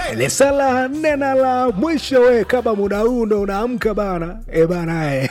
lisala nena la mwisho we kama muda huu ndo unaamka bana e bana e.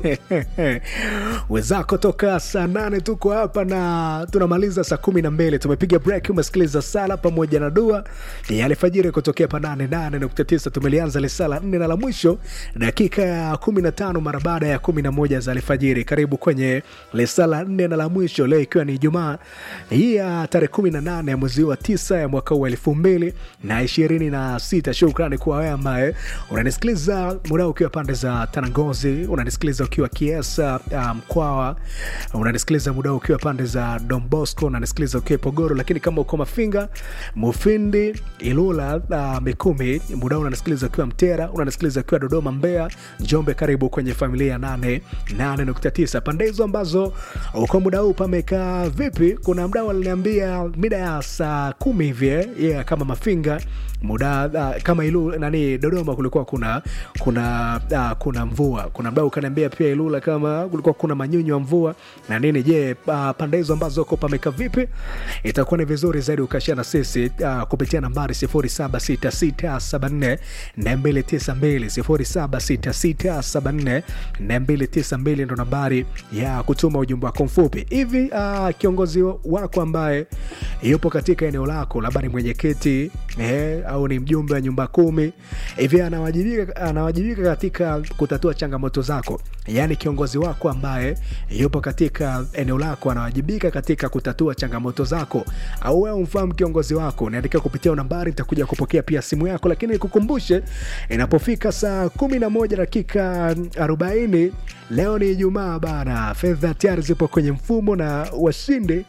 wenzako toka saa nane tuko hapa na tunamaliza saa kumi na mbili tumepiga break umesikiliza sala pamoja na dua ya alfajiri kutokea pa nane nane nukta tisa tumelianza lisala nne na la mwisho dakika ya kumi na tano mara baada ya kumi na moja za alfajiri karibu kwenye lisala nne na la mwisho leo ikiwa ni ijumaa hii ya tarehe kumi na nane ya mwezi wa tisa ya mwaka huu wa elfu mbili na ishirini na sita shukrani kwa wewe ambaye unanisikiliza muda huu ukiwa pande za tanangozi unanisikiliza ukiwa kiesa uh, mkwawa unanisikiliza muda huu ukiwa pande za dombosco unanisikiliza ukiwa pogoro lakini kama uko mafinga mufindi ilula uh, mikumi muda huu unanisikiliza ukiwa mtera unanisikiliza ukiwa dodoma mbea njombe karibu kwenye familia ya nane nane nukta tisa pande hizo ambazo uko muda huu pamekaa vipi kuna mdau aliniambia mida ya saa kumi hivi eh, yeah, kama mafinga muda uh, kama ilu nani dodoma kulikuwa kuna kuna uh, kuna mvua kuna mdau ukaniambia pia ilula kama kulikuwa kuna manyunyu ya mvua na nini je uh, pande hizo ambazo uko pameka vipi itakuwa ni vizuri zaidi ukashia na sisi uh, kupitia nambari 076674 292 076674 ndo nambari ya kutuma ujumbe wako mfupi hivi uh, kiongozi wako ambaye yupo katika eneo lako labda ni mwenyekiti eh, au ni mjumbe wa nyumba kumi hivi anawajibika, anawajibika katika kutatua changamoto zako yaani kiongozi wako ambaye yupo katika eneo lako anawajibika katika kutatua changamoto zako au wewe umfahamu kiongozi wako niandikia kupitia nambari nitakuja kupokea pia simu yako lakini nikukumbushe inapofika saa kumi na moja dakika 40 leo ni ijumaa bana fedha tayari zipo kwenye mfumo na washindi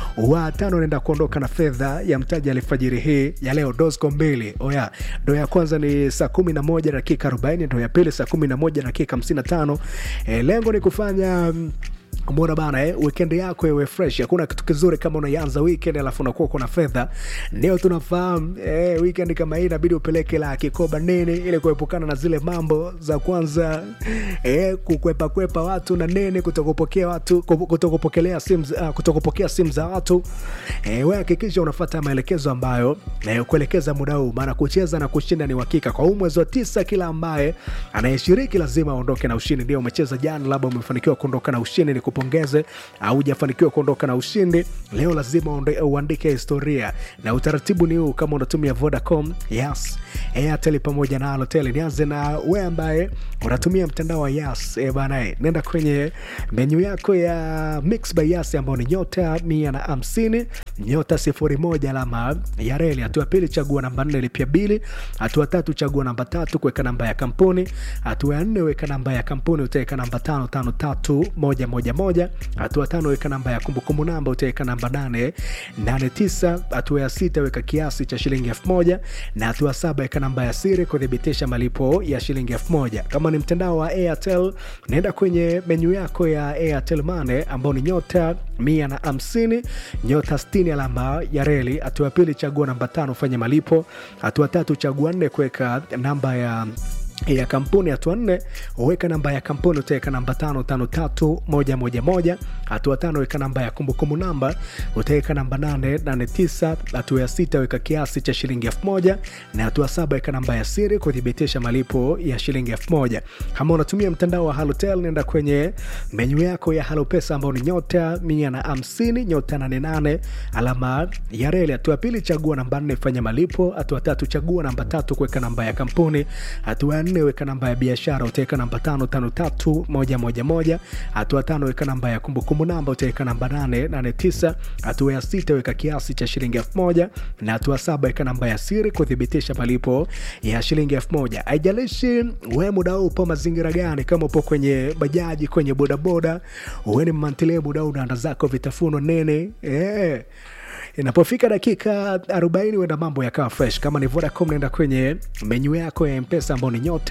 wa tano wanaenda kuondoka na fedha ya mtaji alfajiri hii ya leo dosco mbili oya ndo ya kwanza ni saa kumi na moja dakika 40 ndo ya pili saa kumi na moja dakika 55 e, lengo ni kufanya mm, Mbona bana eh, weekend yako iwe fresh. Hakuna kitu kizuri kama unaianza weekend alafu unakuwa kuna fedha. Ndio tunafahamu eh, weekend kama hii inabidi upeleke la kikoba nene ili kuepukana na zile mambo za kwanza eh, kukwepa kwepa watu na nene, kutokupokea watu, kutokupokelea simu, uh, kutokupokea simu za watu. Eh, wewe hakikisha unafuata maelekezo ambayo eh, kuelekeza muda huu, maana kucheza na kushinda ni uhakika. Kwa huu mwezi wa tisa, kila ambaye anayeshiriki lazima aondoke na ushindi. Ndio umecheza jana, labda umefanikiwa kuondoka na ushindi, ni kupongeze au hujafanikiwa kuondoka na ushindi leo lazima uande- uandike historia na utaratibu ni huu kama unatumia vodacom yes airtel pamoja na alotel nianze na we ambaye unatumia mtandao wa yas e banae nenda kwenye menyu yako ya mix by yas ambayo ni nyota mia na hamsini nyota sifuri moja alama ya reli hatua ya pili chagua namba nne lipia bili hatua tatu chagua namba tatu kuweka namba ya kampuni hatua ya nne weka namba ya kampuni utaweka namba tano tano tatu moja moja moja hatua tano weka namba ya kumbukumbu namba utaweka namba nane nane tisa hatua ya sita weka kiasi cha shilingi elfu moja na hatua saba weka namba ya siri kuthibitisha malipo ya shilingi elfu moja kama ni mtandao wa airtel naenda kwenye menyu yako ya airtel mane ambao ni nyota mia na hamsini nyota stini alama ya reli hatua ya pili chagua namba tano fanya malipo hatua tatu chagua nne kuweka namba ya ya kampuni hatua nne weka namba ya kampuni utaweka namba tano tano tatu moja moja moja hatua tano weka namba ya kumbukumbu namba utaweka namba nane nane tisa hatua ya sita weka kiasi cha shilingi elfu moja na hatua saba weka namba ya siri kuthibitisha malipo ya shilingi elfu moja kama unatumia mtandao wa halotel nenda kwenye menyu yako ya halopesa ambao ni nyota mia na hamsini nyota nane nane alama ya reli hatua ya pili chagua namba nne fanya malipo hatua tatu chagua namba tatu kuweka namba ya kampuni hatua ya nne weka namba ya biashara utaweka namba tano tano tatu moja moja moja hatua tano weka namba ya kumbukumbu namba utaweka namba nane nane tisa hatua ya sita weka kiasi cha shilingi elfu moja na hatua saba weka namba ya siri kuthibitisha malipo ya shilingi elfu moja haijalishi we muda huu upo mazingira gani kama upo kwenye bajaji kwenye bodaboda uweni mmantilie muda huu unaanda zako vitafuno nene eh inapofika dakika 40 huenda mambo yakawa fresh kama ni vodacom naenda kwenye menyu yako ya mpesa ambao ni nyota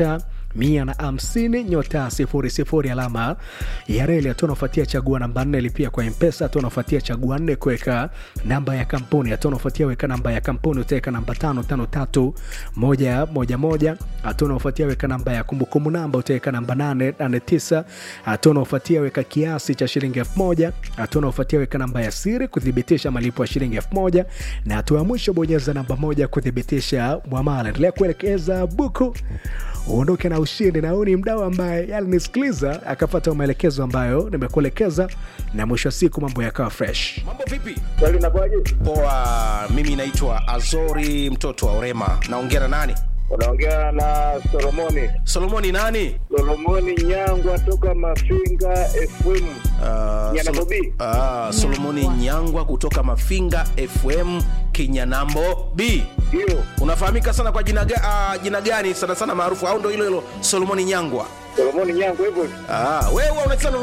mia na hamsini nyota sifuri sifuri alama ya reli. Hatua unafuatia chagua namba nne lipia kwa mpesa. Hatua unafuatia chagua nne kuweka namba ya kampuni. Hatua unafuatia weka namba ya kampuni utaweka namba tano tano tatu moja moja moja. Hatua unafuatia weka namba ya kumbukumbu namba utaweka namba nane nane tisa. Hatua unafuatia weka kiasi cha shilingi elfu moja. Hatua unafuatia weka namba ya siri kuthibitisha malipo ya shilingi elfu moja na hatua ya mwisho bonyeza namba moja kuthibitisha mwamala. Endelea kuelekeza buku uondoke na ushindi, na huyu ni mdau ambaye alinisikiliza akapata maelekezo ambayo nimekuelekeza, na mwisho wa siku mambo yakawa fresh. Mambo vipi? Swali inakuwaje? Poa, mimi naitwa Azori mtoto wa Orema. Naongea na nani? Unaongea na Solomoni. Solomoni nani? Solomoni Nyangwa toka Mafinga FM. Uh, Nyanambo B. uh, Solomoni Nyangwa kutoka Mafinga FM Kinyanambo B. Ndio. Unafahamika sana kwa jina, ga, uh, jina gani sana sana maarufu au ndo hilo hilo Solomoni Nyangwa? Solomoni Nyangwa hivyo hivyo. Ah, wewe unacheza